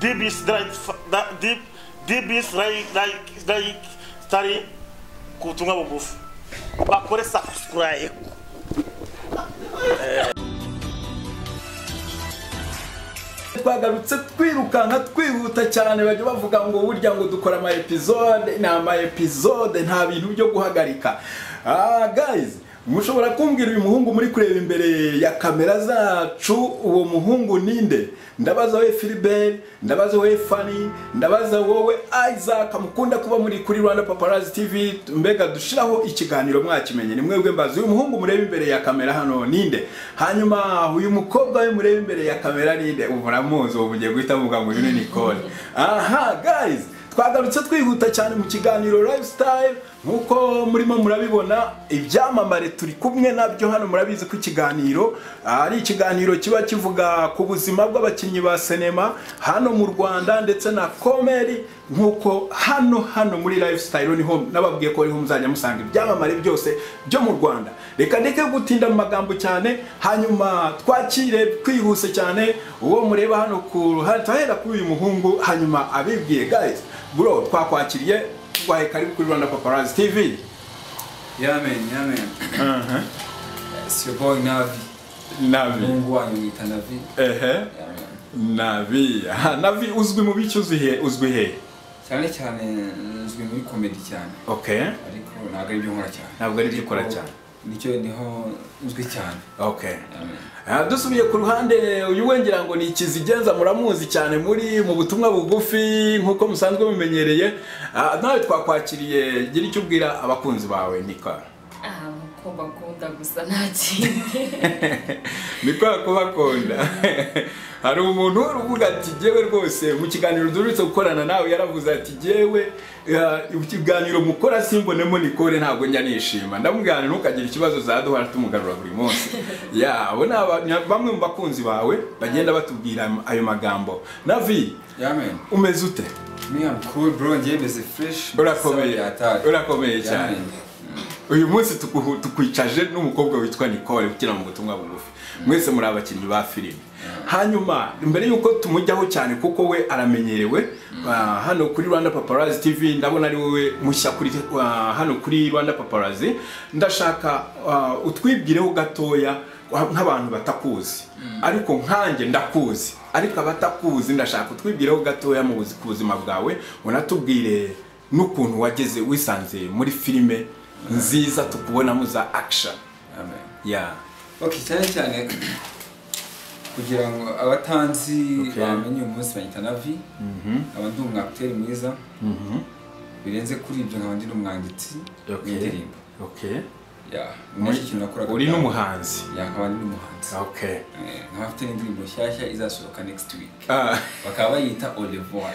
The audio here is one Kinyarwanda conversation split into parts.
Dit is like that deep deep is like like like tari kutunga bugufi. Bakore subscribe. twagarutse twirukanka twihuta cyane bajya bavuga ngo burya ngo dukora ama episode ni ama episode nta bintu byo guhagarika ah guys mushobora kumbwira uyu muhungu muri kureba imbere ya kamera zacu uwo muhungu ninde ndabaza we Philbert ndabaza we Fanny ndabaza wowe Isaac mukunda kuba muri kuri Rwanda Paparazzi TV mbega dushiraho ikiganiro mwakimenye ni mwebwe mbazi uyu muhungu mureba imbere ya kamera hano ninde hanyuma uyu mukobwa we mureba imbere ya kamera ninde ubu muramuzi ubu mugiye guhita muvuga ngo uyu ni Nicole aha guys twagarutse twihuta cyane mu kiganiro lifestyle nk'uko murimo murabibona ibyamamare turi kumwe nabyo hano murabizi ko ikiganiro ari ikiganiro kiba kivuga ku buzima bw'abakinnyi ba sinema hano mu rwanda ndetse na komeri nk'uko hano hano muri lifestyle niho nababwiye ko ariho muzajya musanga ibyamamare byose byo mu rwanda reka ndeke gutinda mu magambo cyane hanyuma twakire twihuse cyane uwo mureba hano ku ruhande turahera kuri uyu muhungu hanyuma abibwiye guys bro twakwakiriye twahe karibu kuri Rwanda Paparazzi TV Yamen, yamen. aha It's your boy Navi. navi Mungu wanyu niita Navi. ehe Yamen. navi aha navi uzwi mu biki uzwi he uzwi he Cyane cyane nzwi muri comedy cyane. okay Ariko ntabwo ari byo nkora cyane. Ntabwo ari byo ukora Ariko cyane. Nicyo niho nzwi cyane. okay Yamen. Ah, dusubiye ku ruhande uyu we ngira ngo ni ikizigenza muramuzi cyane muri mu butumwa bugufi nk'uko musanzwe mumenyereye Ah, nawe twakwakiriye gira icyo ubwira abakunzi bawe nika aha ko bakunda gusa nta kindi niko kubakunda hari umuntu wari uvuga ati jyewe rwose mu kiganiro duherutse gukorana nawe yaravuze ati jyewe ah, ikiganiro mukora simbonemo nikore ntabwo njya nishima ndamubwira ntukagira ikibazo za duhora tumugarura buri munsi ya abo ni aba- ni bamwe mu bakunzi bawe bagenda batubwira ayo magambo navi Yamen. umeze ute Me I'm cool bro, njye meze fresh. Urakomeye. Sawa, yataye. Urakomeye cyane. Yamen. uyu munsi tukuhu- tukwicaje n'umukobwa witwa Nicole ukina mu butumwa bugufi mwese muri abakinnyi ba filime hanyuma mbere y'uko tumujyaho cyane kuko we aramenyerewe ah, hano kuri Rwanda Paparazzi TV ndabona ari wowe mushya kuri ah, hano kuri Rwanda Paparazzi ndashaka ah, utwibwireho gatoya wa- nk'abantu batakuzi ariko nkanjye ndakuzi ariko abatakuzi ndashaka utwibwireho gatoya mu buzi- ku buzima bwawe unatubwire n'ukuntu wageze wisanze muri filime nziza tukubonamo za action Yamen. ya Okay, cyane cyane kugira ngo abatanzi Okay. bamenye uyu munsi banyita Navi. nkaba ndi umwakiteri mwiza birenze kuri ibyo nkaba ndi n'umwanditsi Okay. w'indirimbo Yeah, Muri- muri iki kintu nakoraga uri bwa- n'umuhanzi Yeah, nkaba ndi n'umuhanzi okay Eh, nkaba afite n'indirimbo nshyashya izasohoka next week Ah, bakaba bayita au revoir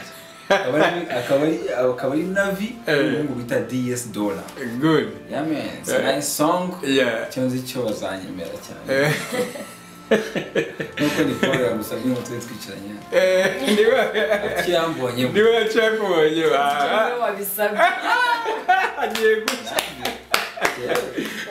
Akaba ari- akaba ari- akaba ari navi Eh. n'umuhungu bita ds dollar good yeah man it's Eh. a nice song yeah icyo nzi cyo bazanyemera cyane Eh, nkuko nicole yamusabye ngo tube twicaranye eh, niwe icyo yambonye niwe yakubonye wowe ba- wabisabye agiye gucya agiye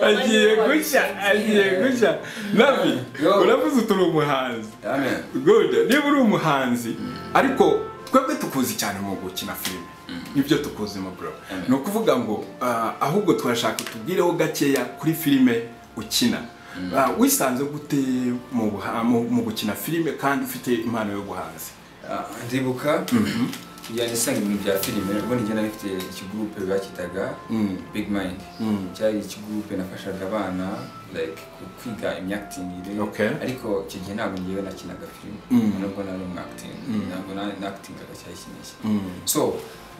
Wowe gucya agiye gucya nabi Yo. uravuze uti uri umuhanzi yeah man good niba uri umuhanzi ariko twebwe tukuzi cyane mu gukina filime nibyo tukuzi mu bro ni ukuvuga ngo ah, ahubwo turashaka tubwireho gakeya kuri filime ukina Ah, wisanze gute mu buha- mu- mu gukina filime kandi ufite impano yo guhanzi Ah, ndibuka kujya nisanga ibintu bya filime ubwo nijya nari mfite ikigurupe bakitaga Mm. big mind Mm. cyari ikigurupe nafashaga abana like ku- kwiga imyakitingire Okay. ariko icyo gihe ntabwo ngewe nakinaga filime Mm. nubwo nari umwakitingi ntabwo na- nakitingaga cyari kinishya Mm. so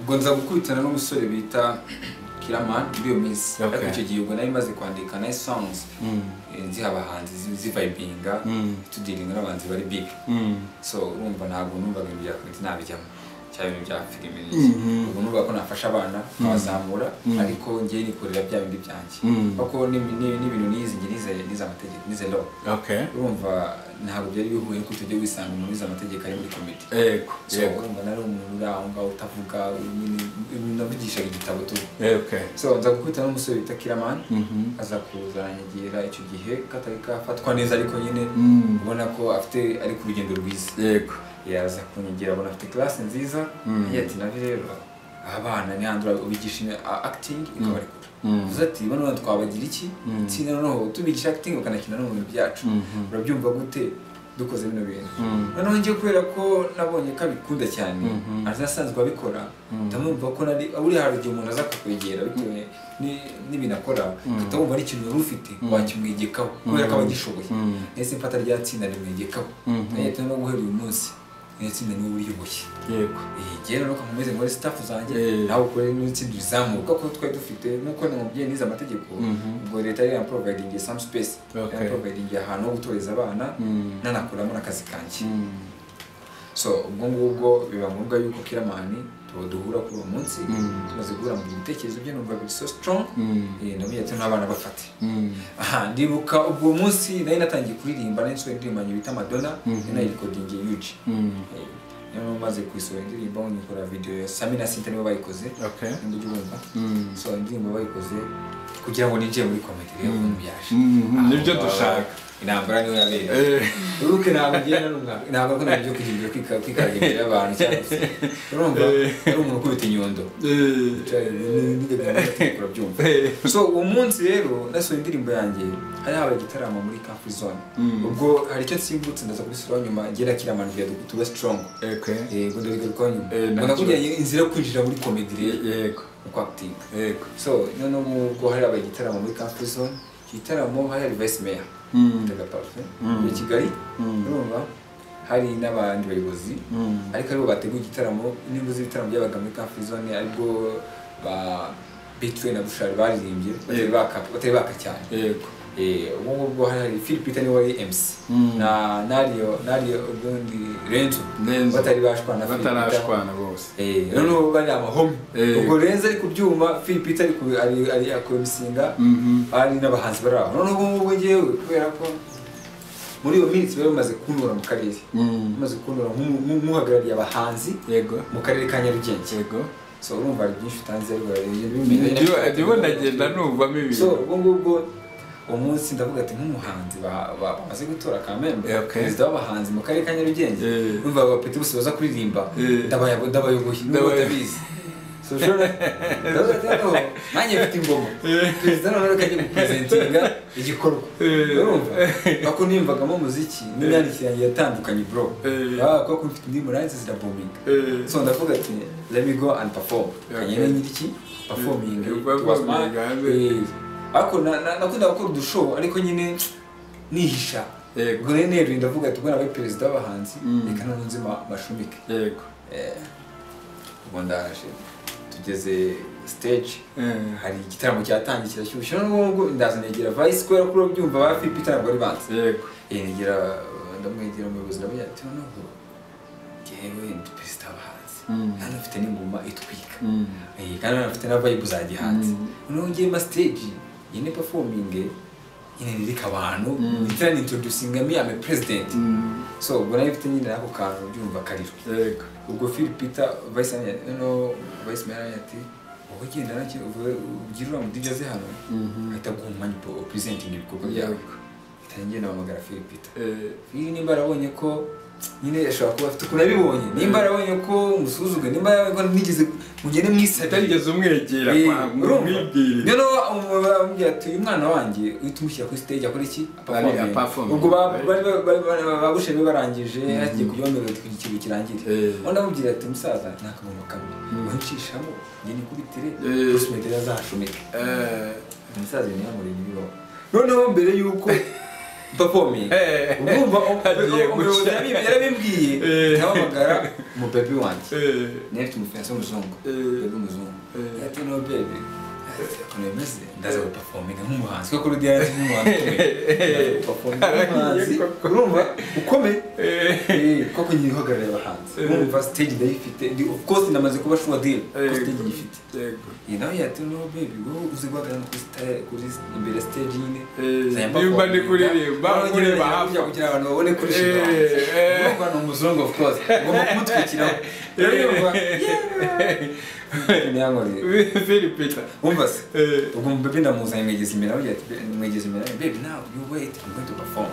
ubwo nza gukubitana n'umusore bita kiraman muri iyo minsi Okay. ariko icyo gihe ubwo nari maze kwandika nice songs Mm. eh, ziha abahanzi zi- zivibinga Mm. tudiringa n'abahanzi bari big Mm. so urumva ntabwo numvaga ibintu bya komite ntabijyamo cyangwa ibintu bya filime Mhm. ubu numvaga ko nafasha abana nkabazamura ariko ngewe nikorera bya bindi byanjye Mm. kuko n'imi- ni- n'ibintu nize njye nize nize amategeko nize law okay urumva ntabwo byari bihuye nuko tujya wisanga umuntu wize amategeko ari muri komite yego so urumva nari umuntu uri aho ngaho utavuga nyine- navugishaga igitabo tu yego okay so nza gukubita n'umusore wita kiramani Mhm. aza kuzanyegera icyo gihe katari kafatwa neza ariko nyine Mm. ubona ko afite ari ku rugendo rwiza yego yaza kunyigira abona afite classe nziza yagiye ati nabi rero abana ni handura ubigisha ina- a- acting ikabarekura uza ati bano bana twabagira iki itsinda noneho tubigisha acting bakanakina no mu bintu byacu urabyumva gute dukoze bino bintu noneho njye kubera ko nabonye ko abikunda cyane aza asanzwe abikora ndamwumva ko nari buriya hari igihe umuntu aza kukwegera bitewe ni- n'ibintu akora ukabona ari ikintu wari ufite wakimwegekaho kubera ko aba agishoboye ese mfata rya tsinda rimwegekaho nayo turimo guhera uyu munsi iri tsinda niwe uryoboye yego igera no kumeze muri staff zanjye Eh. nawe ukore n'itsinda rizamuka kuko twari dufite nk'uko ni umubyeyi nize amategeko ubwo leta yari yamprovidingiye some space Okay. yamprovidingiye ahantu ho gutoreza abana nanakuramo n'akazi kanjye so ubwo ngubwo biba ngombwa yuko kiramani tuba duhura kuri uwo munsi tumaze guhura mu bitekerezo bye numva biri so strong eh, namubwiye ati n'abana bafate aha ndibuka ubwo munsi nari natangiye kuririmba nari nsohoye indirimbo yanjye bita madonna nari nayirikodingiye yuji niyo maze kuyisohora indirimbo nyikora video ya Sami na Sinta nibo bayikoze Okay. nimba ujya ubumva so indirimbo bayikoze kugira ngo ninjiye muri komedi rero umuntu yaje Mhm, nibyo Aho dushaka. intambara niyo yabera Eh. ubuke ntabwo ngenda n'umwaka ntabwo ko nabyo kugira kwika- kwikaraga imbere y'abantu cyangwa se urumva Eh. ari umuntu ukubita inyundo Eh, urabyumva so uwo munsi rero nasohoye indirimbo yanjye hari habaye igitaramo muri camp zone ubwo hari icyo nsimbutse ndaza kubisubiraho nyuma ngera kiramanira tuba strong okay. yego ndabigarukaho nyuma Eh, ngo nakubwira inzira yo kwinjira muri comedy rero yego uko acting yego so noneho ubwo hari habaye igitaramo muri camp zone icyo gitaramo hari hari vice mayor Mutega Parfait muri kigali urumva hari n'abandi bayobozi ariko aribo bateguye igitaramo n'inyungu z'ibitaramo byabaga muri camp zone aribwo ba bitwe na bushari baririmbye batari Yego. baka batari baka cyane yego Eh, ubu ngubwo hari hari Phil Peter niwe wari MC na Nario Nario ubundi Renzo Renzo. batari bashwana Phil Peter. batarashwana bose Eh, noneho bari amahome Eh. ubwo Renzo ari ku byuma Phil Peter ari ku- ari ari akubisinga ari n'abahanzi bari aho noneho ubu ngubwo njyewe kubera ko muri iyo minsi bari bamaze kuntura mu karere bamaze kuntura nk'umu- nk'u- nk'uhagarariye abahanzi yego mu karere ka Nyarugenge yego so urumva hari byinshi utanze ariko hari ibintu bimeze neza. ndimo ndagenda numvamo so ibintu ubwo ngubwo uwo munsi ndavuga ati nk'umuhanzi ba- ba- bamaze gutora kamembe Eh, okay. perezida w'abahanzi mu karere ka nyarugenge Eh. numva abapeti bose baza kuririmba Eh. ndabayobo- ndabayoboye nubwo Ndabayoboye. batabizi So, ushobora- ndavuga ati, "Noneho, nanjye mfite ingoma perezida noneho reka ajye gupresentinga igikorwa Eh. urumva ako nimvagamo umuziki n'imyandikire yanjye yatandukanye bro Eh. Ah, kuko mfite indirimbo nanjye zirabominga Eh. so ndavuga ati let me go and perform kanyene nyiriki performing Eh, it performing, was mine. hanze. Eh, ariko na- na- nakundaga gukora udushow ariko nyine nihisha Yego. ubwo rero neruye ndavuga ati ubwo nabaye perezida w'abahanzi reka none nzima mashumike yego Eh, ubwo ndaje tugeze stage Eh. hari igitaramo cyatangiye kirashyushye noneho ubwo ndaza negera vice kubera ko urabyumva ba fipi ntabwo ari banze yego yegera ndamwegera umuyobozi ndamubwira ati noneho ngewe ndi perezida w'abahanzi hano ufite n'ingoma itwika Eh, kandi hano ufite na vibe za gihanzi noneho ngewe mba stage iyi ni performing nyine nirika abantu ndetse introducinga me ame president so ubwo nayo mfite nyine ako kantu byumva kariro yego ubwo Phil Peter vice mayor no vice mayor yari ati wowe genda nacyo ugira uriya mudija ze hano ahita aguha umwanya upo- upresenting ibikorwa byawe Yego. ahita ngenda bahamagara Phil Peter Eh, Phil nimba yarabonye ko nyine ashobora kuba afite ukuntu abibonye nimba yarabonye ko musuzuga nimba yarabonye ko nigeze mugende mwisabiye utarigeze umwegera kwa mwibwirire rero bamubwira ati uyu mwana wanjye uhita umushyira kuri stage akora iki Ari- Performing. performing. ubwo ba- bari ba- ba- ba- babushebe barangije hagiye kujyaho mbere kugira ikintu kirangire Eh. undi amubwira ati musaza nta kamuntu kamwe wancishamo njye nikubitire Eh. bruce medera azahashomeke Eh, umusaza ntiyamureba ibibaho noneho mbere y'uko performing Eh. urumva Hagiye umuyobozi guca. yarabi- yarabibwiye Eh. nahamagara umubebi wanjye eh, nefite umufiyanse w'umuzungu Eh. bebe umuzungu Eh. ati no bebe ukuntu bimeze ndaza gupafominga nk'umuhanzi kuko kuri diyanse nk'umuhanzi ukomeye Ndaza guperforminga nk'umuhanzi urumva ukomeye Eh, koko nyiri uhagarariye abahanzi urumva stage ndayifite ndi of course namaze kuba sure deal ko stage nyifite yego iyi nawe yati no bebe wowe uzi guhagarara kuri stage kuri imbere stage nyine Eh, Nzajya nimba ndi performinga. kuririmba, Noneho nyine nkureba nzajya hafi. kujya kugira abantu babone kuri shinga Eh, eh. urumva ni umuzungu of course ngomba kumutwikiraho rero yumva yeah. Ntiyankoreye. Philip Peter Umva yose Eh. bebe ndamuzanye mwegeza imbere avugira ati "Be- mwegeza imbere baby now you wait I'm going to perform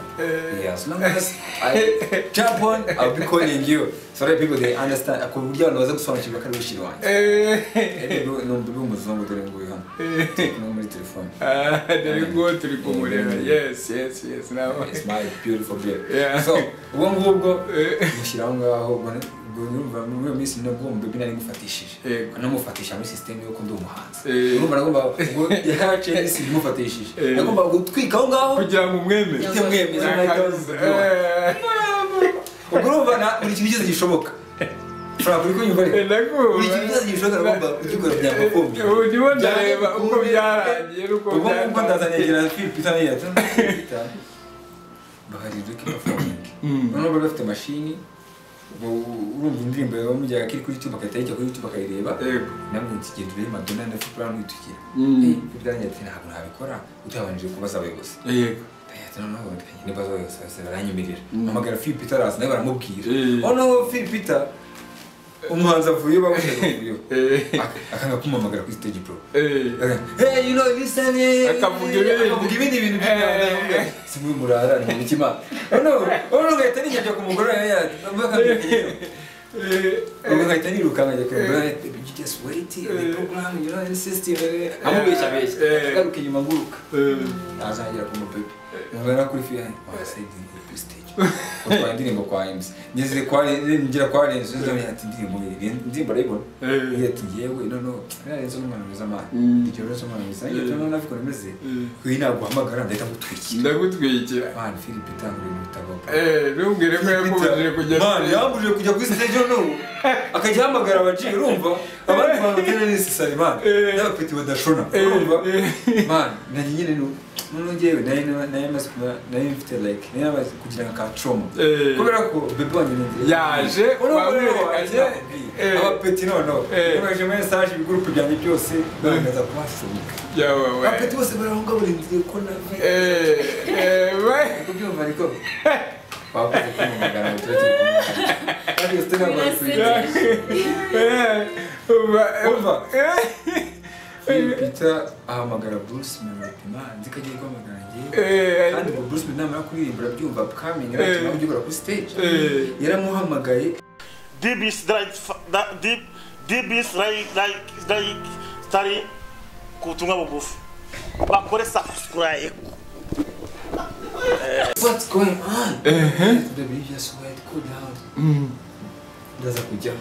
yeah as long as I jump on I'll be calling you so that people they understand ako buryo abantu baza gusobanukirwa ko ari wishiri wanjye Eh, baby, ni umubebe w'umuzungu dore nguyu hano no muri telefone dore ngo turi kumureba yesi yesi yesi nawe It's my beautiful baby. Yeah. So, ubwo ngubwo Eh. mushyira aho ngaho ubwo ni- ubwo urumva muri iyo minsi nabwo umubebe nari mufatishije. Yego. Namufatisha muri sisiteme y'uko ndi umuhanzi. Eh. Urumva nagombaga ubwo yahaciye minsi bimufatishije. Eh. Nagombaga gutwika aho ngaho. kugira ngo umwemere Ite mwemeza Nakazi. Eh, Ubwo urumva na- buri kintu cyose gishoboka. Ushobora kuri kunyumva ariko. eh, nakumva. Buri kintu cyose gishoboka nagomba kugikora byakagombye. Ubu ndimo ndareba uko byarangiye n'uko ubwo ngubwo byatangiye. ndazanegera Philip Itaniya baharirwe kibafomingi noneho bari bafite mashini ubwo urumva indirimbo bamujyaga kiri kuri YouTube agahita yijya kuri YouTube akayireba Yego. namwe nsigenda urebe Madonna na Philip Brown witukira Mm. Philip Itaniya ati ntabwo nabikora utabanjije kubaza abayobozi Yego. Yahita noneho bakajya n'ibibazo bose bose baranyemerera mpamagara Philip Peter araza nawe baramubwira Eh. noneho Philip Peter umuhanzi avuyeho bamushaka avuyeho Eh. Ak- akanga kumuhamagara kuri stage pro Eh. Hey, you know, listen, eh, Akavuga ibindi. akavuga ibindi bintu by'imyanda Eh. si muri murara ni umutima ono ono ngahita nijya njya ku mugore we yakamubwira ubwo ngahita niruka nkajya ku mugore we you just wait the program you know the system eh." amubeshya Eh. abeshya garuka inyuma nguruka Eh. azagera ku mupepe ngana kuri fiya wasayidi kuri stage utwaye indirimbo kwa MC ngeze kwa ngira kwa Renzo nzabona ati indirimbo ye indirimbo arayibona Eh. iyo ati yewe noneho nariya Renzo ni umwana mwiza mani Mm. icyo Renzo ni umwana mwiza iyo tunaho nabwo bimeze Mm. uyu naguhamagara ndahita ngutwikira ndagutwikira mani Philip itangura ibintu bitagomba Eh, ntumbwire ko yakomeje kujya Man, yambujije kujya kuri stage noneho akajya ahamagara abaciye urumva abandi bantu batera n'isisari man Eh. n'abapeti badashona urumva man nanjye nyine ni noneho njyewe nari nari maze kuba nari mfite like nari maze kugira nka trauma Eh. kubera ko bebe wanjye ni nziza Yaje, urumva rero wamwereka, wanjye eh. abapeti noneho Eh. bakoresheje muri message ibigurupe byanjye byose barangaza kubashunika yawe abapeti bose barahunga barinziriye ko nawe Eh, eh, we- kubyumva ariko bakoze kwimamagara ngo tujye tubikora kandi iyo sitade ntabwo Birasekeje. bakwiye Eh, uba- Umva. Eh, Peter ahamagara Bruce Melody man zikajya guhamagara njyewe eh, kandi ngo Bruce Melody namara kuririmba arabyumva akamenya Eh. atuma ugikora kuri stage Eh. yaramuhamagaye Deep is like fa- da- deep deep is like like like stari kutunga bubufu. Bakore subscribe. what's going on the baby just wait cool down ndaza kujya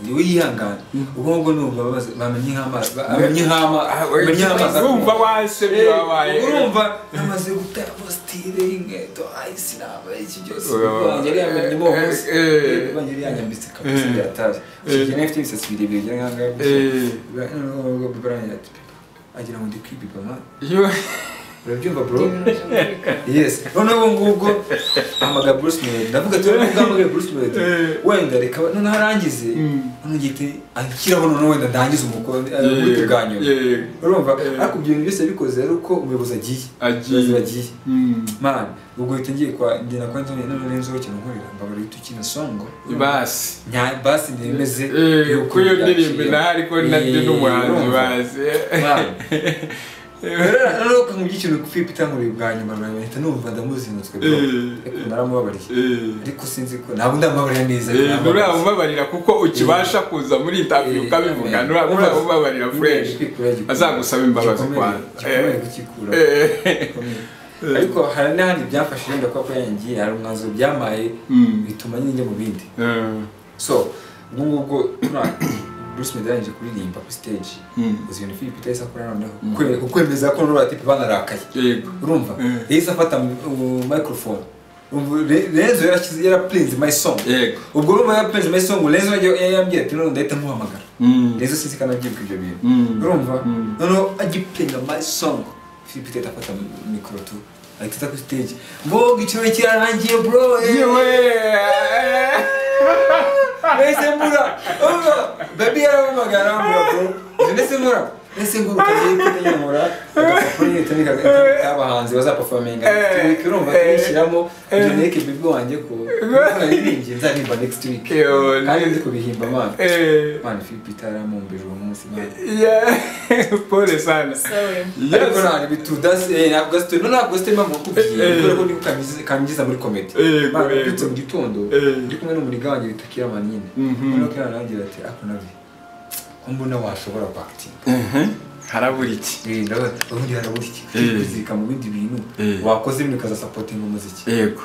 yewe yihangana ubwo ngubwo numva babaza- bamenye nk'amazi bamenye nk'amazi bamenye nk'amazi wumva wasebye wabaye urumva namaze gutera positire y'inkweto ayisi naba iki byose Oya, wanjye yari yamenyemo eh, hose eh, wanjye yari yanyambitse kabisa eh, byataje kigena ifite ibisatsi birebire bya nkanga Eh. noneho bibarangira ati "Pepa, agira ngo ndi kwibiba ma Yo- urabyumva bro Ibintu byumvikana. yes noneho ubu ngubwo ahamagara bruce melody ndavuga ati noneho uhamagaye bruce melody Eh. wenda reka noneho arangize noneho ngite anshyiraho noneho wenda ndangize umukoro uburyo bwa nyuma Yego. urumva Eh. ariko ibyo bintu byose yabikoze ari uko umuyobozi agiye Agiye. abayobozi bagiye Mm. man ubwo uhita ngiye kwa ngenda kwa Anthony none renzo kintu nkorera mbabara uhita ukina songo basi nya basi nemeze Eh, yuko ko iyo byaciye. ndirimbo naho ariko nabyo Eh, n'umuhanzi urumva? bazi Man. Rero noneho ko nkubwiye ikintu kupipa itangurira bwa nyuma rwawe bahita numva ndamuzinutswe bro Eh. ariko naramubabariye Eh. ariko sinzi ko ntabwo ndamubabarira neza Eh, ntabwo ndamubabarira. nturamubabarira kuko ukibasha kuza muri interview Eh, ukabivuga eh, nturamubabarira urazi. fresh Kwikura gikura. azagusaba imbabazi Gikomere, kwanza gikomere Eh, kukikura. eh, Gikomere. ariko hari n'ahandi byafashe wenda kuba ko yangiye hari umwanzuro byamaye Mm. bituma nyine njya mu bindi eh, so ubwo ngubwo tuna- bruce meddy yarangije kuririmba kuri stage Mm. uzi ibintu philip yahise akora noneho Kwe- kukwemeza ko noneho ati banarakaye yego urumva Mm. yahise afata uh, microphone Umva, Re- renzo yarashyize yarapurinze my song yego ubwo urumva yapureze my song renzo yajya- yambwira ati noneho ndahita nkuhamagara Mm. renzo sinzi ko anabyibuka ibyo bintu Mm. urumva Mm. noneho agipuringa my song philip yahita afata mikoro tu ahita kuri stage mboga icyuma kirarangiye bro eh. yewe eh, Nahise mbura. Urumva? Baby yaramamagara mbura bro. Nahise mbura. ese ngo ukagiye kunyamura agapapuro nyine utamika abahanzi bazapafominga next week urumva tuyishyiramo ibyo neke bibwo wanjye ko naririmbye nzaririmba next week Yo, kandi ndi kubihimba mana Eh, mana Philip itaramumbije uwo munsi mana yeah, pole sana. sorry ariko Yes. ntabwo bitudase ntabwo gasitoye no ntabwo gasitoye mpamvu Eh, eh. kubwiye kubera ko niko kaminjiza- kaminjiza muri komedi Eh, yego. babyutse mu gitondo Eh. ndi kumwe n'umuringa wanjye bita kira manine Mhm. noneho kira nagira ati ako nabi ko mbona washobora kwakitinga Harabura iki? ndabona ubundi harabura iki Eh. kuzirika mu bindi bintu Eh. wakoze bimwe ukazasapotinga umuziki Yego.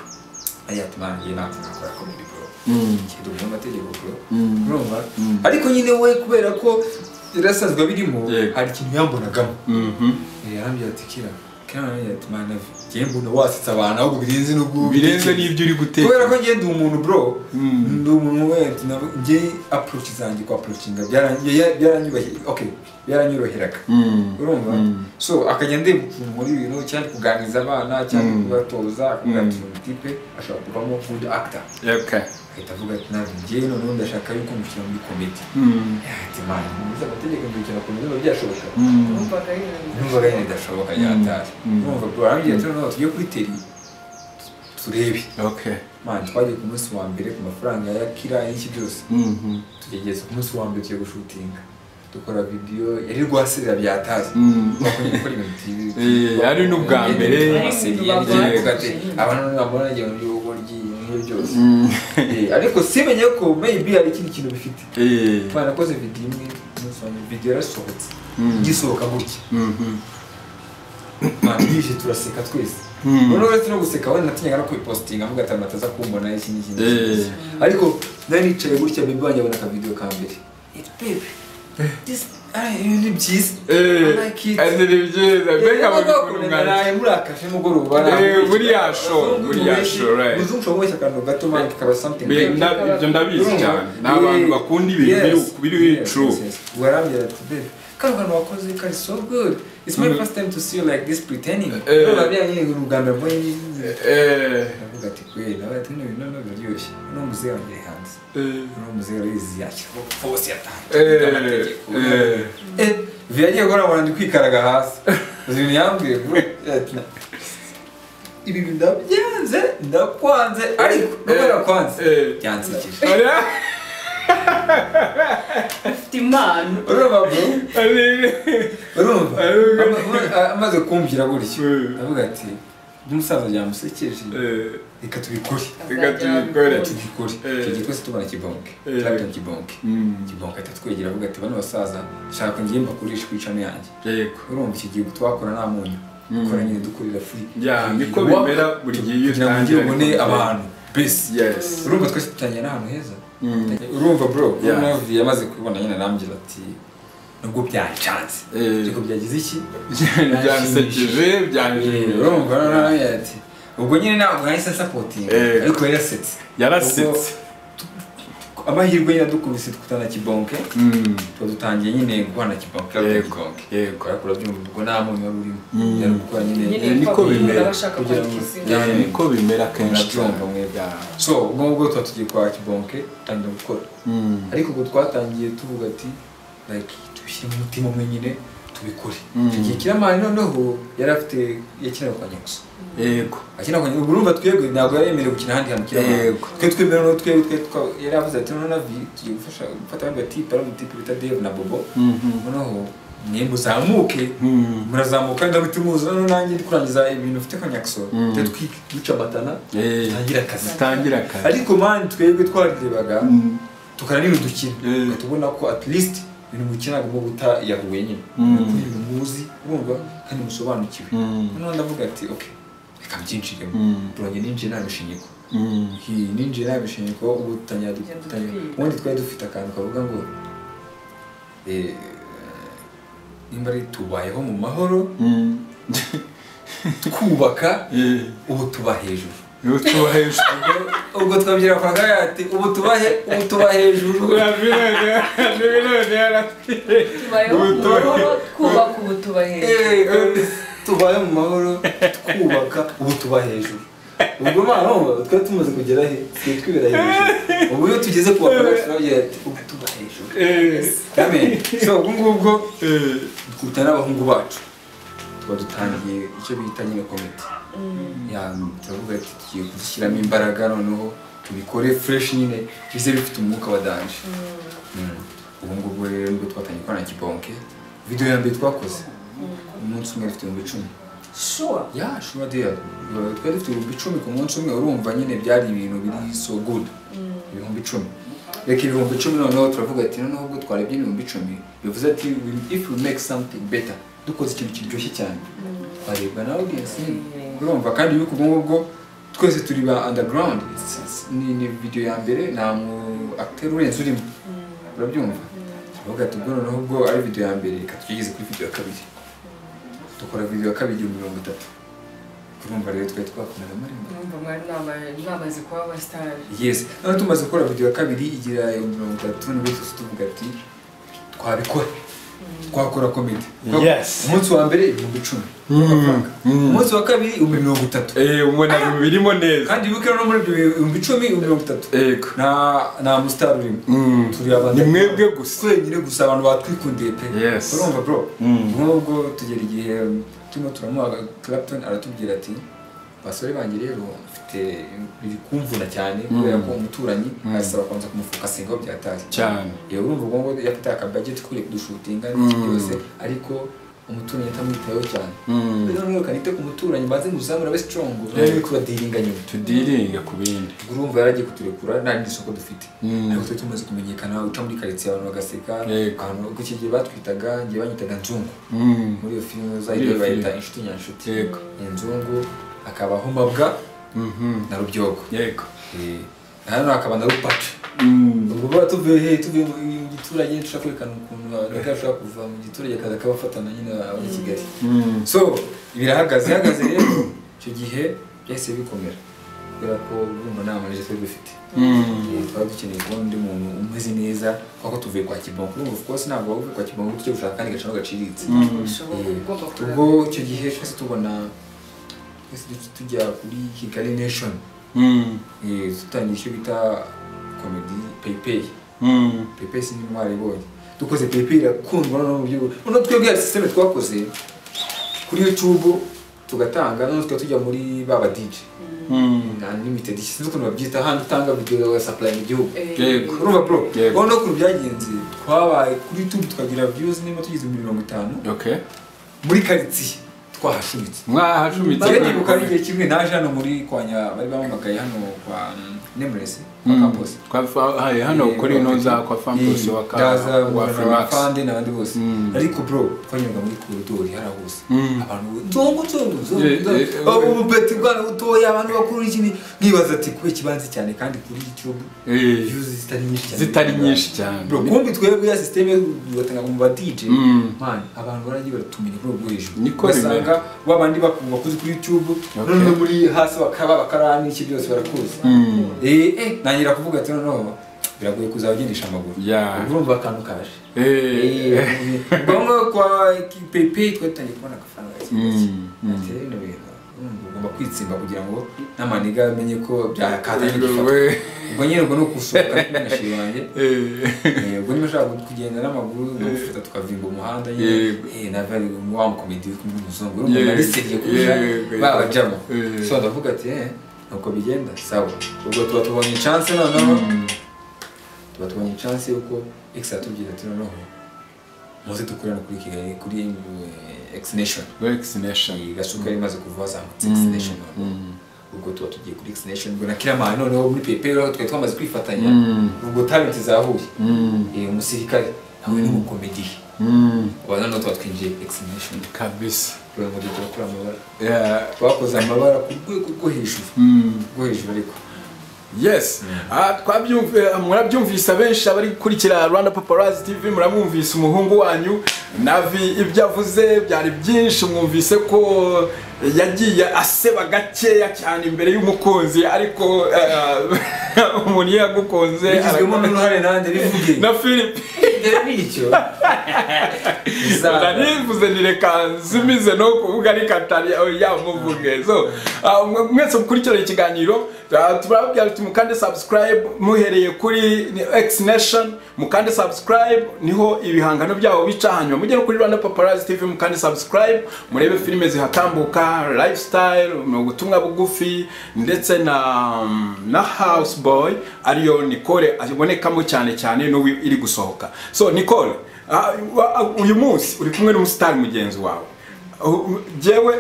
ariya ati "Man, njye ntabwo nakora komedi bro Mm. kiduhuye amategeko bro Mm. urumva Mm. ariko nyine we kubera ko yarasanzwe birimo Yego. hari ikintu yambonagamo Mhm. yarambwira ati kira kira yarambwira ati mana ngewe mbona wasetsa abantu ahubwo birenze n'ubwo Birenze n'ibyo uri kubera guteka. ko ngewe ndi umuntu bro Mm. ndi umuntu wenda nabo- ngewe approach zanjye kwa approachinga byaran- ya- byaranyubahiraga okay byaranyoroheraga Mm. urumva Mm. so akajya ndeba ukuntu muri ibintu cyangwa ndi kuganiriza abana cyangwa Mm. kubatoza akubwira Mm. ati uyu tipe ashobora kuvamo good actor Okay. ahita avuga ati nawe ngewe noneho ndashaka yuko mushyira muri komedi Mm. ati mana nkomeze amategeko ndukira komedi biba byashoboka Mm. numvaga ari ibintu numvaga nyine bidashoboka yatari Mm. numva bro arambwira ati noneho tujye kuri teri turebe Okay. man twagiye ku munsi wa mbere ku mafaranga ya kira y'iki byose Mhm. tugegeza ku munsi wa mbere tugiye gushutinga dukora video yari rwaserera byatazi Mm. twakomeje gukora ibintu byinshi. Eh, ari n'ubwa mbere. Amaseri, yari Yego. kuvuga ati, abantu nabona njye mu by'ubugoryi n'ibyo byose Mm. Eh, ariko simenye ko maybe hari ikindi kintu bifite Eh. twanakoze video imwe umunsi wa mbere video yarasohotse Mm. igisohoka gutya Mhm. twishije turaseka twese Mm. noneho uretse no guseka wenda natinyaga no kubipositinga avuga ati amataza kumbona iki n'iki n'iki Eh. n'iki." ariko nari nicaye gutya bebe wanjye abona akavidewo ka mbere iti bebe this ah, ibi ni byiza I Eh. like it." Ati ni byiza. Eh, Mbega nubwo babikora wakubona umwanya. naraye muri akaje mugoroba Eh, naraye. buriya show, Abazungu buriya benshi, show, right. umuzungu ushobora kuboshya akantu gato man kaba something Be- nda- ibyo ndabizi cyane ni abantu bakunda ibintu biri- biri true warambwira ati bebe kano kantu wakoze kari so good it's my first time to see you like this pretending Eh. babyanye uruganda rwo Eh, ndavuga ati kweli nawe ati bino bintu ntabwo biryoshye uno muzehe wanjye hanze eh, uno muzehe arizi yakirwa hose yatangiye eh, amategeko eh. Eh, biragiye guhora abantu ndi kwikaraga hasi uzi ibintu yambwiye bro ati, ibi bintu ndabyanze ndakwanze ariko nubwo nakwanze Eh. byansekeje Oya, ufite impano urumva bro ari- urumva Ariko- Ama- ama- amaze kumbwira gutyo Eh. ndavuga ati n'umusaza byamusekeje eh, reka tubikore Reka tubikore. tubikore Eh. icyo gikose tubona kibonke Eh. turabona kibonke Mm. kibonke ahita atwegera avuga ati bano basaza nshaka ngiye mbakurisha kwicana yanjye Yego. urumva iki gihe twakora nta munyu dukora nyine dukorera free Yeah, niko Work, bimera buri gihe iyo kugira ngo utangira ubone niko bimera. abantu best Yes. urumva twese dutangira n'ahantu heza Mm. urumva bro Yeah. noneho yamaze kubibona nyine arambwira ati nubwo byancanze Eh. ariko byagize iki byansekeje Eh, byanyujije urumva noneho arambwira ati ubwo nyine ntabwo nahise nsapotinga Eh. ariko yarasetse yarasetse Ubwo amahirwe yaradukubise tutana kibonke Mm. tuba dutangiye nyine guhana kibonke Yego. ariko kibonke Yego. ukora kurabyumva ubwo nta muntu wari urimo Mm. yari gukora nyine nyine niko bimera, abashaka kugira ngo- kwakizina Eh, niko bimera kenshi Nabyumva mwebwe. so ubwo ngubwo tuba tugiye kwa kibonke dutangira gukora Mm. ariko ubwo twatangiye tuvuga ati like tubishyire mu mutima umwe nyine tubikore Mm. icyo gihe kiramani noneho yari afite yakinaga kwa nyagusa Yego. akina kwa nyagusa urumva twebwe ntabwo yari yemerewe gukina ahandi hantu kiramani Yego. twe twemera noneho twebwe twe twa- yari avuze ati noneho navi tugiye gufasha gufata abandi batipe ari umutipe bita dave na bobo Mhm. noneho mwembe uzamuke Mm. murazamuka ndahita muzi noneho nanjye ndi kurangiza ibintu mfite kwa nyagusa Mm. twe twi- ducamatana Eh, dutangira akazi Tangira akazi. ariko mani twebwe twarirebaga Mm. tukarira udukina Eh. yeah. tubona ko at least ibintu mukina agomba gutayahuye nyine Mm. kuri ibintu muzi urumva kandi musobanukiwe Mm. noneho ndavuga ati ok reka mbyinjiremo Mm. turange ninjiye nta bishinyiko Mm. Hi- ninjiye nta bishinyiko ubu dutangira Tugenda dutangira twiga. ubundi twari dufite akantu kavuga ngo eh, nimba ari tubayeho mu mahoro Mm. twubaka Eh, ubu tuba hejuru iyo tuba hejuru. ubwo twabyira kwa ati ubu tuba he- ubu tuba hejuru Urabibona, urabibona yaratwiye. tubayeho mu Ubuto- mahoro twubaka ubu tuba hejuru Eh, tubaye mu mahoro twubaka ubu tuba hejuru ubwo mpano twari tumaze kugera he twe twibera hejuru ubu iyo tugeze ku bakora turabwira ati ubu tuba hejuru amen so ubwo ngubwo dukubita n'abahungu bacu tuba dutangiye icyo bita nyine komite ya turavuga ati tugiye kuzishyiramo imbaraga noneho tubikore fresh nyine bize bifite umwuka wa danje Mm. ubu ngubwo rero nibwo twatangiye gukora na kibonke video ya mbere twakoze umunsi umwe dufite ibihumbi icumi sure ya sure dear Yo, twari dufite ibihumbi icumi ku munsi umwe urumva nyine byari ibintu biri so good ibihumbi icumi reka ibihumbi icumi noneho turavuga ati noneho ubwo twarebye ibihumbi icumi bivuze ati "We- if we make something better dukoze ikintu kiryoshye cyane twareba na audience nyine urumva kandi yuko ubwo ngubwo twese turi ba underground It's- it's- ni ni video ya mbere nta mu acteur urenze urimo urabyumva turavuga ati ubwo noneho ubwo ari video ya mbere reka tugeze kuri video ya kabiri dukora video ya kabiri igihumbi mirongo itatu urumva rero twari twakomeza amarembo numva mwari mwama- mwamaze kuba abasitari yes noneho tumaze gukora video ya kabiri igira ibihumbi mirongo itatu nibwo twese tuvuga ati twabikora twakora komedi Yes. umunsi wa mbere ibihumbi icumi umunsi wa kabiri ibihumbi mirongo itatu Eh, ubona ibintu birimo neza kandi wibuke no muri ibyo ibihumbi icumi ibihumbi mirongo itatu Ego. nta nta musitari urimo Mm. turi abantu Ni mwebwe gusa. twenyine gusa abantu batwikundiye pe Yes. urumva bro nk'ubwo tugera igihe turimo turamuha clapton aratubwira ati basore banjye rero mfite biri kumvuna cyane kubera ko umuturanyi arasaba kubanza kumufokasingaho byataye Cyane. yewe urumva ubwo ngubwo yafite akabageti kuri kudushutinga byose ariko umuturanyi atamwitayeho cyane rero noneho kanite ku muturanyi maze muzamura abe strong noneho kubadiringa nyuma tudiringa ku bindi urumva yaragiye kuturekura nta rindi soko dufite ariko twari tumaze kumenyekana uca muri karitsiye abantu bagaseka Yego. abantu ubwo iki gihe batwitaga ngewe banyitaga nzungu muri iyo filime Muri iyo zayo bayita filime. inshuti nyanshuti Yego. Iyi nzungu akabaho mabwa na rubyogo yego Eh, hano hakaba na rupaca ubwo baba tuvuye he tuvuye mu mu giturage dushaka kwerekana ukuntu abagabo ashobora kuva mu giturage akaza akabafatana nyine abari i kigali so birahagaze ihagaze rero icyo gihe byahise bikomera kubera ko urumva nta manege twari dufite Eh, twari dukeneye kubona undi muntu umeze neza kuko tuvuye kwa kibonko urumva of course ntabwo waba uvuye kwa kibonko tujya gushaka akandi gaciro gaciritse bishoboka Eh, ugomba ubwo kureba icyo gihe twese tubona twese tujya kuri kigali nation Eh, dutangiye icyo bita komedi peyipeyi pepe si n'intwari ibonye dukoze pepe irakundwa noneho mu gihugu noneho twebwe hari sisiteme twakoze kuri youtube tugatanga noneho tukaba tujya muri ba ba dj na limited sinzi ukuntu babyita hano utanga video ugasapuraya mu gihugu Yego. urumva bro Yego. noneho ukuntu byagenze twabaye kuri youtube tukagira views niba tugeze muri mirongo itanu muri karitsiye twahashumitse Njye nibuka ari igihe kimwe naje hano muri kwanya bari bampamagaye hano kwa nemuresi kwa campus twahaye hano ukora intuza kwa fampusi wa Gaza, wa na Frimax Fande n'abandi bose Mm. ariko bro twanyuraga muri koridori hari aho hose Mm. abantu tungu tungu tungu, Yeah, tungu. yeah, Abo yeah. ububeti bwana butoya abantu bakuru iki ni nkibaza ati kuba ikibanza cyane kandi kuri iki cyo Eh, views zitari nyinshi cyane zitari nyinshi cyane bro kumbi twebwe ya systeme tugatanga mu ba DJ Mm. man abantu baragiye baratumenya bro bwo hejuru Niko ugasanga wa bandi bakumva kuzi kuri YouTube Okay. none muri hasi bakaba bakarani iki byose barakuzi Mm. eh eh nangira kuvuga ati noneho biragoye kuzaba ugendesha amaguru Yeah. ubwo urumva akantu kaje Eh, ngombwa kwa pepe twari dutangiye kubona agafaranga gake Mm, mm. gake rero bino bintu urumva ugomba kwitsimba kugira ngo n'amaniga amenye ko byakazanye igifatwa we- ubwo nyine ubwo ni ukusohoka n'umunyeshuri wanjye eh, Eh, ubwo niba ushaka kugenda n'amaguru ugufata tukavimba umuhanda Yego. nyine nava wa mukomedi uri kumwe n'umuzungu urumva Yego. nariseriye kurusha Yego. babajamo Eh. so ndavuga ati eh nuko bigenda sawa ubwo tuba tubonye chance noneho tuba tubonye chance yuko x atubwira ati noneho muze dukorana kuri kigali kuri eh, x nation vaccination. gasuka yari imaze kuva hazamutse x nation noneho ubwo tuba tugiye kuri x nation ubwo na kiramani noneho muri pepe rero twari twamaze kwifatanya Mm. ubwo talenti zahuye Mm. Eh, umusirikare hamwe n'umukomedi Mm. ubu noneho tuba twinjiye examination kabisa kugira ngo dukore amabara Yeah. twakoze amabara ku rwego rwo hejuru Mm. rwo hejuru ariko yes Ah, twabyumvi- murabyumvise abenshi abari gukurikira rwanda paparazi tv muramwumvise umuhungu wanyu navi ibyo avuze byari byinshi mwumvise ko yagiye aseba gakeya cyane imbere y'umukunzi ariko eh, umuntu iyo yagukunze bigizwemo arakomeza. n'uruhare nanjye bivuge na philippe bitewe n'icyo narivuze nireka nsumize no kuvuga reka tari oya muvuge so ah, mwe- mwese mukurikirana ikiganiro ah, turababwira tuti mukande subscribe muhereye kuri ni- X Nation mukande subscribe niho ibihangano byabo bica hanyuma mujye no kuri Rwanda Paparazzi TV mukande subscribe murebe filime zihatambuka lifestyle mu butumwa bugufi ndetse na na house boy ariyo Nicole abonekamo cyane cyane n'ubu iri gusohoka so Nicole Ah, wa- ah, uyu munsi uri kumwe n'umusitari mugenzi wawe U- u- jyewe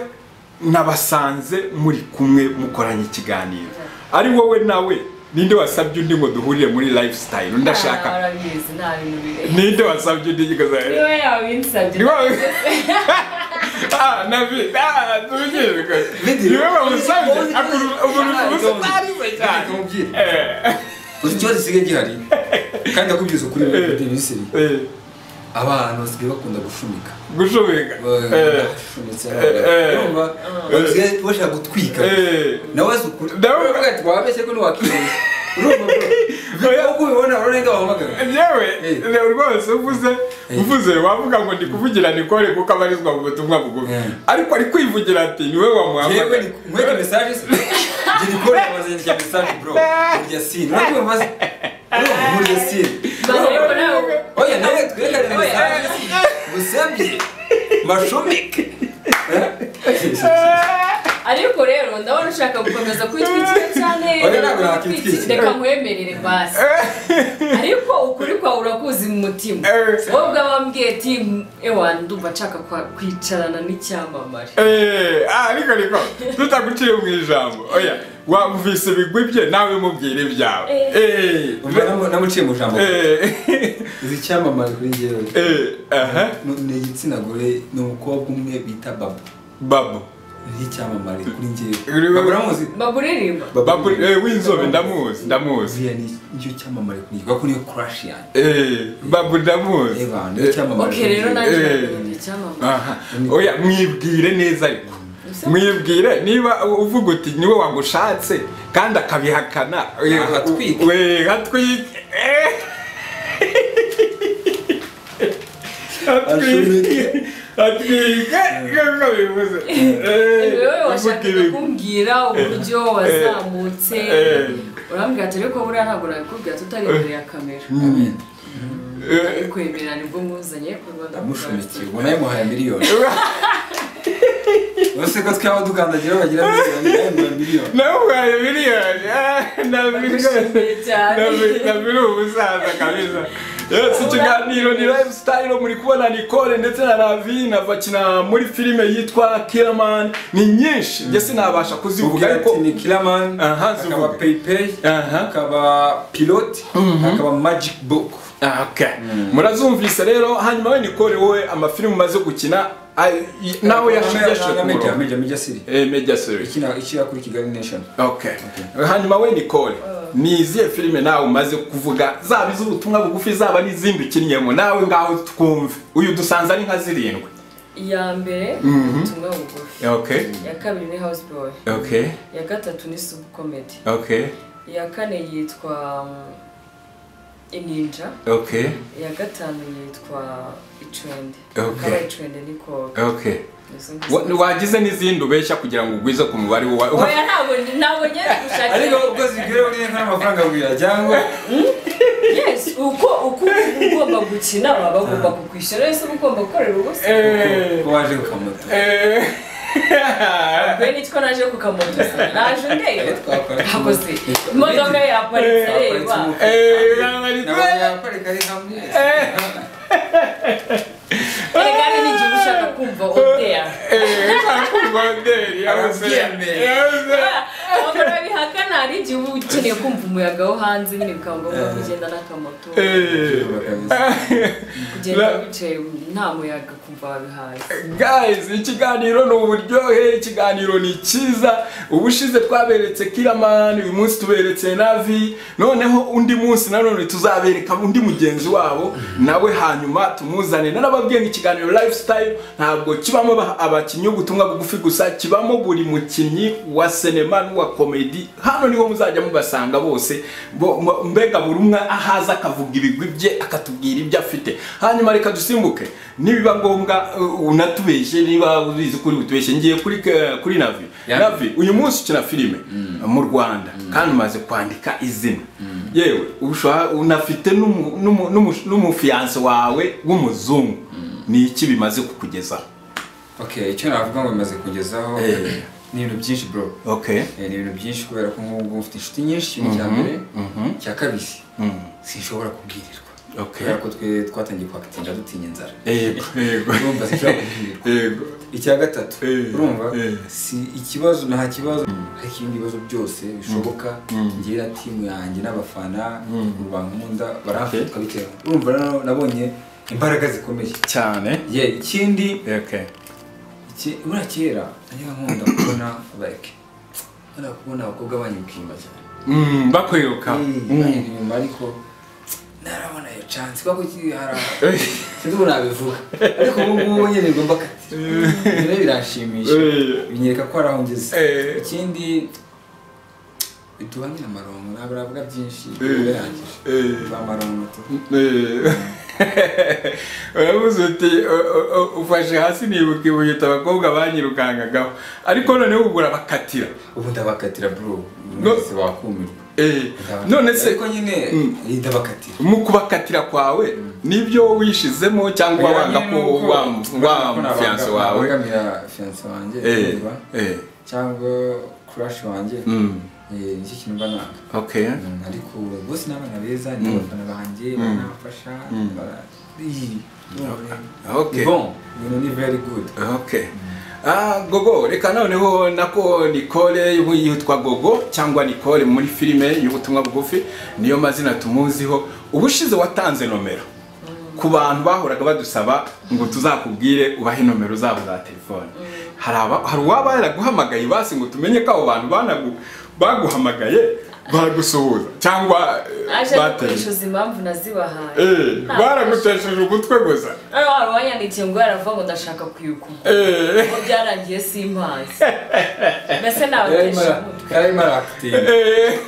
nabasanze muri kumwe mukoranye ikiganiro ari wowe nawe ninde wasabye undi ngo duhurire muri lifestyle Ah, ndashaka Urabizi nta bintu biri. ninde wasabye undi ngo Niwe yabinsabye. niwe wamusabye akuru umuntu umusitari we cyane Eh, uzi ikibazo gisigaye gihari kandi akubwiza ukuri muri misiri eh, abantu basigaye bakunda gushunika gushobeka Eh, bashumitse eh. urumva basigaye bashaka gutwika eh. nawe azi ukuri Nawe- nawe ati wabeshye ko ntiwakireba urumva bro uko ubibona urarenga wahamagara yewe Eh. rero rwose uvuze uvuze wavuga ngo ndi kuvugira nikore kuko abarizwa mu butumwa bugufi Eh. ariko ari kwivugira ati niwe yewe wamuhamagara ni- mweke mesaje se njye nikora amazindya mesaje bro burya sini urabona maze urumva burya sini Bareba nawe. oya nawe twerekane mesaje gusabye mashomeke ariko rero ndabona ushaka gukomeza kwitwikira cyane Oya, ntabwo nakitwikira. reka nkwemerere basi ariko ukuri kwawe urakuzi mu mutima Eh. wowe ubwawe wambwiye ati ewa ndumva nshaka kwa- kwicarana n'icyamamare Eh, ah, ariko ariko tutaguciye mu ijambo oya wamvise ibigwi bye nawe mubwire ibyawe Eh. Eh, namuciye mu ijambo eh, izi cyamamare kuri njyewe eh, aha, ni- ni igitsina gore ni umukobwa umwe bita babo babu ni icyamamare kuri njyewe Uri- babo uramuzi baburirimba babu eh, w'inzobe ndamuzi ndamuzi ziriya ni nicyo cyamamare kuri njye kuko niyo crush yanjye Eh, babu ndamuzi eba niyo cyamamare oke rero kuri njyewe. nanjye Eh. ndabona icyamamare Aha. oya mwibwire neza ariko mwibwire niba uvuga uti niwe wagushatse kandi akabihakana Ahatwike. we hatwike Eh. hatwike Ashoreke. hatwike nkuko bivuze Eh, wowe uvuga washakaga ibi. kumbwira uburyo wazamutse Eh. urambwira ati ariko buriya ntabwo nabikubwira tutari imbere ya kamera Mm. Eh, kwemera nibwo mwuzanye ku Rwanda ndamushumikiye ubona yamuhaye miliyoni uretse ko twaba dukandagira bagira miliyoni yamuhaye miliyoni namuhaye miliyoni Ah, na miliyoni Ndagushimiye cyane. nabiri umusaza kabisa yes ikiganiro ni live style muri kubona Nicole ndetse na Ravine bakina muri filime yitwa Killerman ni nyinshi njye sinabasha kuzivuga uvuga ariko ati ni kilaman Aha, akaba zivuge. paypay Aha. akaba pilot akaba magic book Ah, okay murazumvise rero hanyuma we Nicole wowe amafilime umaze gukina ay- y- nawe yashigeshije ku meja murongo meja meja siri eh media series ikina ikira kuri kigali nation okay hanyuma we Nicole ni izihe filime nawe umaze kuvuga zaba iz'ubutumwa bugufi zaba n'izindi ukinnyemo nawe ngaho twumve uyu dusanze ari nka zirindwi iya mbere ubutumwa bugufi okay iya kabiri ni house boy okay iya gatatu ni sub comedy okay iya kane yitwa um, ininja okay iya gatanu yitwa icwende Okay. kaba icwende ni koga okay Izo Wa- ngizo. wagize n'izindi ubeshya kugira ngo ugwize ku mubare wa oya ntabwo ntabwo ngenda ariko gushaka ubwo zigwira uriye n'amafaranga bwira cyangwa yes uko uko ugomba gukina baba bagomba kukwishyura ese uba ugomba gukorera ubusa Eh, ko waje kukamuta eh. we nitwo naje kukamutuza naje ndeba twakora hakoze imodoka yaparitse reba Eh, yabaritse. nabanyaparika ari hamwe erega ni igihe uba ushaka kumva odeya Eh, akubonderi, yabuze. Ababyeyi. Yabuze. abagore babihakana hari igihe uba ukeneye kumva umuyaga wo hanze nyine bikaba ngombwa kugenda n'akamoto Eh, kugenda la- wicaye nta muyaga kumva wabihaye guys ikiganiro ni uburyohe ikiganiro ni cyiza ubushize twaberetse kiramani uyu munsi tuberetse navi noneho undi munsi nanone tuzabereka undi mugenzi wabo nawe hanyuma tumuzane narababwiye ngo ikiganiro lifestyle ntabwo kibamo aba- abakinnyi ubutumwa bugufi gusa kibamo buri mukinnyi wa sinema n'uwa komedi ati hano niho muzajya mubasanga bose bo- mo- mbega buri umwe ahaza akavuga ibigwi bye akatubwira ibyo afite hanyuma reka dusimbuke nibiba ngombwa uh, unatubeshye niba ubizi kuri utubeshye ngiye kuri ke- kuri navi Ya. navi uyu munsi ukina filime mu rwanda kandi umaze kwandika izina yewe ushobora- unafite n'umu- n'umu- n'umu- n'umufiyanse wawe w'umuzungu ni iki bimaze kukugezaho okay icyo navuga ngo bimaze kugezaho Eh. ni ibintu byinshi bro okay Eh, ni ibintu byinshi kubera ko nk'ubu ngubu mfite inshuti nyinshi ni icya mbere icya kabiri sinshobora kubwirirwa Okay. kubera ko twe twatangiye kwakitinda dutinye inzara yego yego urumva sinshobora kubwirirwa yego icya gatatu Eh, urumva eh. si ikibazo nta kibazo ariko ibindi bibazo byose bishoboka ngewe na timu yanjye n'abafana rubankunda baramfuka bitewe urumva rero nabonye imbaraga zikomeye cyane ye ikindi okay Iki- buriya kera najyaga nkunda kubona like nkunda kubona abakobwa banyuka inyuma cyane Mm, bakwiruka Mm. banyuka inyuma ariko narabona iyo chance kuko iki hari sinzi ubu nabivuga ariko ubu ngubu nyine ngomba kati rero biranshimisha Eh. binyereka ko hari aho ngeze Eh. ikindi biduhanye amaronko ntabwo navuga byinshi Eh. birangije Eh. biduha amaronko tu Eh. uravuze uti "U- u- u- ufashe hasi nibuka ibuye uti abakobwa banyirukangagaho ariko noneho ubwo urabakatira ubu ndabakatira bro No. mwese wakumirwa Eh, none se ariko nyine Mm. ndabakatira mu kubakatira kwawe nibyo wishizemo cyangwa wanga ko wa mufiyanse wawe wagamira fiyanse wanjye Eh, kumva, eh, cyangwa kurashi wanjye mm, Eh, nicyo kintu mba nanga okay Mm, ariko bose ni abana beza ni abafana banjye baramfasha bara- Ih, Okay. ni bon ibintu ni very good Okay. Ah, gogo reka noneho nako Nicole yitwa Gogo cyangwa Nicole muri filime y'ubutumwa bugufi niyo mazina tumuziho ubushize watanze nomero ku bantu bahoraga badusaba ngo tuzakubwire ubahe nomero zabo za telefone hari aba- hari uwaba yaraguhamagaye basi ngo tumenye ko abo bantu banagu baguhamagaye bagusuhuza cyangwa eh, aje bateye gukoresha impamvu nazibahaye Eh, baragutesheje ugutwe gusa hano hari uwanyandikiye ngo yaravuga ngo ndashaka kuyukuma Eh. ngo byarangiye simpazi mbese yarimo nabatesha ara- yarimo arakitinda Eh,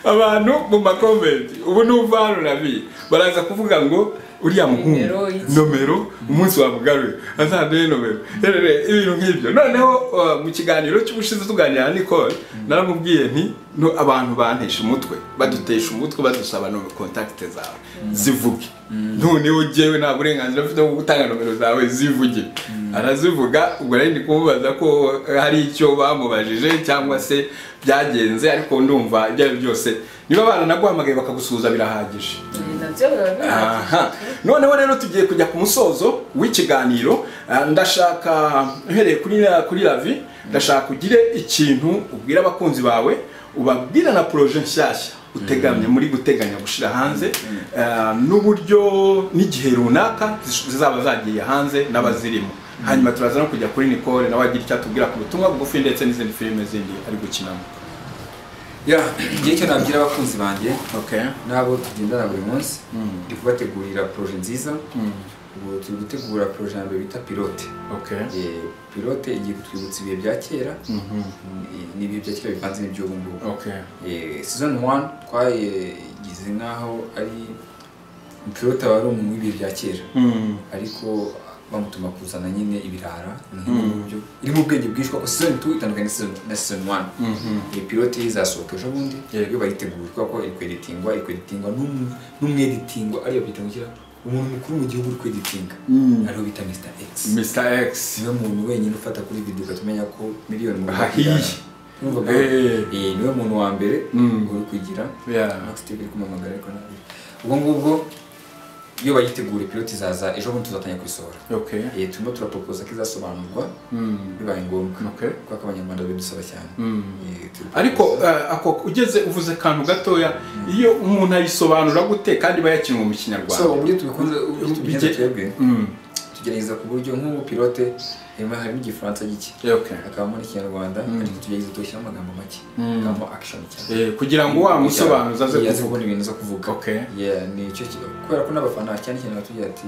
abantu mu makomenti ubu n'uva hano nabi baraza kuvuga ngo uriya muhungu Nimero y'iki? nomero umunsi wamugaruye azanduye nomero rero ibintu nk'ibyo noneho uh, mu kiganiro cy'ubushize tuganira na nicole naramubwiye nti no abantu bantesha umutwe badutesha umutwe badusaba nomero kontakite zawe zivuge noneho jewe nta burenganzira mfite bwo gutanga nomero zawe zivuge arazivuga ubwo rero ndi kumubaza ko hari icyo bamubajije cyangwa se byagenze ariko ndumva ibyo ari byo byose niba baranaguhamagaye bakagusuhuza birahagije nabyo biba bihagije Aha. noneho rero tugiye kujya ku musozo w'ikiganiro Ah, ndashaka uhereye kuri kuri lavi ndashaka ugire ikintu ubwira abakunzi bawe ubabwira na poroje nshyashya utegamye muri guteganya gushyira hanze ah, n'uburyo n'igihe runaka zish- zizaba zagiye hanze n'abazirimo hanyuma turaza no kujya kuri nicole nawe agira icyo atubwira ku butumwa bugufi ndetse n'izindi filime zindi ari gukinamo Ya, igihe cyo nabwira abakunzi banjye okay n'abo tugendana buri munsi ndi kubategurira poroje nziza ubu turi gutegura poroje ya mbere bita pilote okay Eh, pilote igiye kutwibutsa ibihe bya kera Eh, n'ibihe bya kera bivanze n'iby'ubu ngubu okay Eh, season 1 twayigize nk'aho ari pilote wari umuntu w'ibihe bya kera Mm. ariko bamutuma kuzana nyine ibirara buryo irimo ubwenge bwinshi kuko season 2 itandukanye na season- na season 1 iyi pilote izasohoka ejo bundi Yego. iyo bayiteguye kubera ko iri kweditingwa iri kweditingwa n'umu- n'umweditingwa ariyo bita ngo iki? umuntu mukuru mu gihugu uri kweditinga ariyo bita Mr X Mr. X niwe muntu wenyine ufata kuri video ukatumenya ko miliyoni mu Hahiye. Urumva Eh. ko- Eh, niwe muntu wa mbere Mm. uri kugira Yeah. Max TV iri kumamagara ariko nabi ubwo ngubwo iyo bayitegura piloti izaza ejo bundi tuzatangira kuyisohora okay Eh, turimo turaproposa ko izasobanurwa Mm. bibaye ngombwa Okay. kuko ko abanyarwanda bidusaba cyane Eh, turi- ariko eh, ako ugeze uvuze akantu gatoya iyo umuntu ayisobanura gute kandi bayakinwa mu so kinyarwanda uburyo tubikunze uburyo tubigenza Bige- twebwe Mm. tugerageza ku buryo nk'ubu pilote harimo harimo igifaransa gike Okay. hakabamo n'ikinyarwanda ariko tugerageza tugashyiramo amagambo make hakabamo action cyane Eh, kugira ngo wa musobanuzi aze yaze kuvuga kubona ibintu zo kuvuga Okay. Yeah, ni icyo ki- kubera ko n'abafana cyane cyane batubwira ati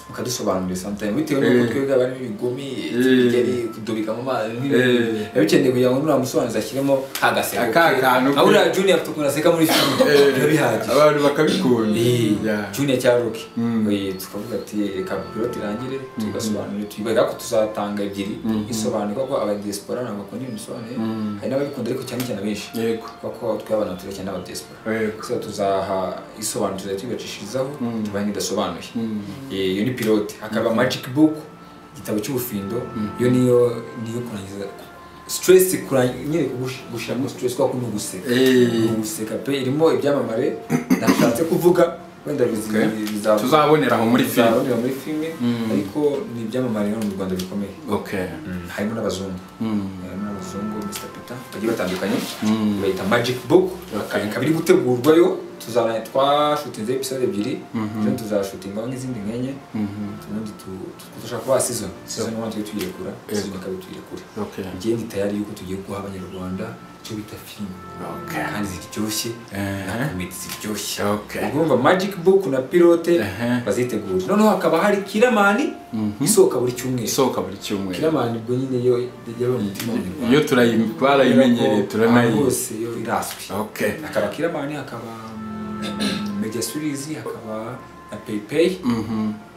mukadusobanurira sometime bitewe Eh. n'uko twebwe abari bigome kigeri kudubika mu mazi Eh. biba bikeneye kugira ngo nuramusobanuzi ashyiremo agaseko Aka kantu ke. aho uriya junior afite ukuntu aseka muri filime biba bihagije abantu bakabikunda Yeah. junior cya ruki tukavuga ati reka pilote irangire tugasobanura tubwira ko tuzatanga ebyiri isobanuye kuko abadiaspora ntabwo bakunda ibintu bisobanuye hari n'ababikunda ariko cyane cyane benshi yego kuko twabana tuba cyane abadiaspora Yego. so tuzaha isobanuro tuzajya tubibacishirizaho tubahe nk'idasobanuye Eh, iyo ni pilote hakaba magic book igitabo cy'ubufindo iyo niyo niyo kurangiza stress kurangiza nyine gush- gushiramo stress kuko ni uguseka Eh. Ni uguseka pe irimo ibyamamare nashatse kuvuga wenda bizi- Okay. bizaba- Tuzabonera aho muri filime. tuzabonera muri filime ariko ni ibyamamare hano mu Rwanda bikomeye okay Mm, harimo n'abazungu harimo n'abazungu Mr Peter bagiye batandukanye bayita magic book Okay. ikaba iri gutegurwayo tuzana twashutinze episode ebyiri zo tuzashutingaho nk'izindi nk'enye ubundi tu- tu- dushaka kubaha season season one tujye tuyirekura season ikaba tuyirekure Okay. igenda tayari yuko tugiye guha abanyarwanda icyo bita filime Okay. kandi ziryoshye Eh. na komedi ziryoshye Okay. urumva magic book na pilote Ehe. bazitegura noneho hakaba hari kiramani isohoka buri cyumweru isohoka buri cyumweru kiramani ubwo nyine yo yaba umutima w'umunyarwanda iyo turayi- barayimenyereye ahantu turanayizi hose yo irazwi Okay. hakaba kiramani hakaba mm, media series hakaba na paypay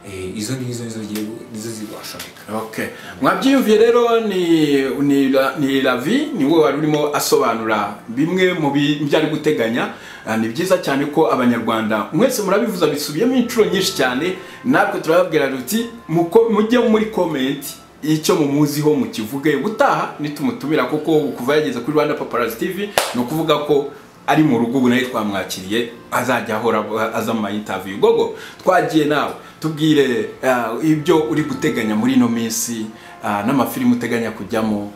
Eh, izo ngizo nizo zigiye gu- nizo zigashomeka okay mwabyiyumviye rero ni ni la- ni lavi ni we wari urimo asobanura bimwe mu bi- byo ari guteganya Ah, ni byiza cyane ko abanyarwanda mwese murabivuza bisubiyemo inshuro nyinshi cyane natwe turababwira duti muko- mujye muri komenti icyo mumuziho mukivuge gutaha nitumutumira kuko kuva yageze kuri rwanda paparazzi tv ni ukuvuga ko ari mu rugo ubu nayo twamwakiriye azajya ahora aza mu mayintaviyu gogo twagiye nawe tubwire ah, ibyo uri guteganya muri ino minsi ah, n'amafilimi uteganya kujyamo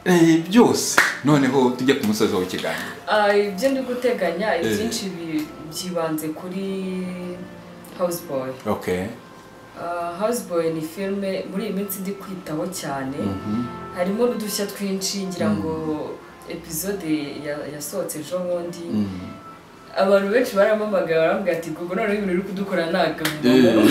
eh, byose noneho tujye ku musozi w'ikiganiro Ah, ibyo ndi guteganya ibyinshi bi- byibanze kuri houseboy okay Ah, houseboy ni filime muri iyi minsi ndi kwitaho cyane harimo n'udushya twinshi ngira ngo epizode ya- yasohotse ejo bundi abantu benshi barampamagaye baravuga ati gugu noneho ibintu uri kudukora ni agahomamunwa."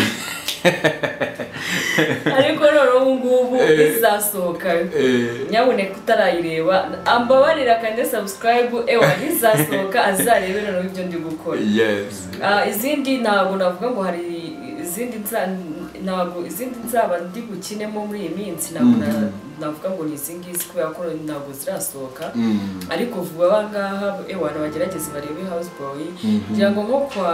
ariko noneho ubu ngubu Eh. izasohoka Eh. nyabuneka utarayireba ambabarira akande sabusikarayibu ewa izasohoka azarebe noneho ibyo ndi gukora yes Ah, izindi ntabwo navuga ngo hari izindi nza- ntabwo izindi nzaba ndi bukinemo muri iyi minsi ntabwo na- navuga ngo ni izi ngizi kubera ko ntabwo zirasohoka ariko vuba abangaha abantu bagerageze barebe houseboy kugira ngo nko kwa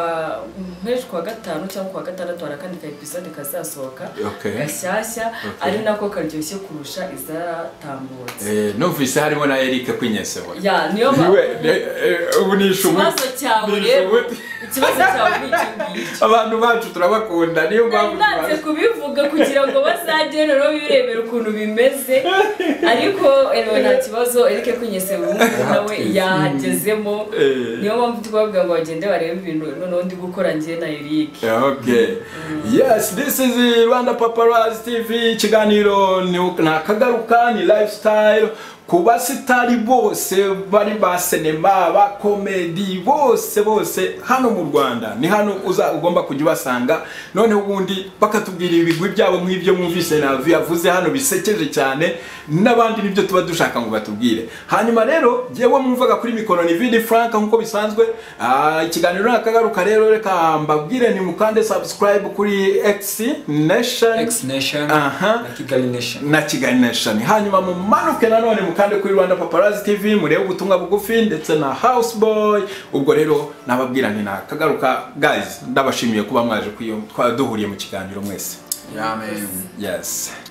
mpeshyi kwa gatanu cyangwa kwa gatandatu hari akandi ka episode kazasohoka Okay. gashyashya ari nako karyoshye kurusha izaratambutse Eh, numvise harimo na eric kwinyesebona ya niyo niwe mpamvu eh, eh, ubu ni ishubu ikibazo cyawe Ni rero ishubu. ikibazo cyawe ni icyo ngicyo abantu bacu turabakunda niyo mpamvu nanze kubivuga kugira ngo bazagere rero birebera ukuntu bimeze ariko ewe nta kibazo erike kunyese ubungubu nawe yahagezemo Eh. niyo mpamvu tubabwira ngo bagende barebe ibintu noneho ndi gukora njye na erike Okay. Yes, this is the Rwanda Paparazzi TV. Ikiganiro ni nakagaruka ni lifestyle ku basitari bose bari ba sinema ba komedi bose bose hano mu Rwanda ni hano uza ugomba kujya ubasanga noneho ubundi bakatubwira ibigwi byabo nk'ibyo mwumvise navi yavuze hano bisekeje cyane n'abandi nibyo tuba dushaka ngo batubwire hanyuma rero jyewe mwumvaga kuri mikoro ni Vidi Frank nk'uko bisanzwe Ah, ikiganiro nakagaruka rero reka mbabwire ni mukande subscribe kuri X Nation X Nation Aha. na Kigali Nation. na Kigali Nation hanyuma mumanuke nanone mukande kuri Rwanda Paparazzi TV murebe ubutumwa bugufi ndetse na Houseboy ubwo rero nababwira nti nakagaruka guys ndabashimiye kuba mwaje kuyo twaduhuriye mu kiganiro mwese Yeah, man. yes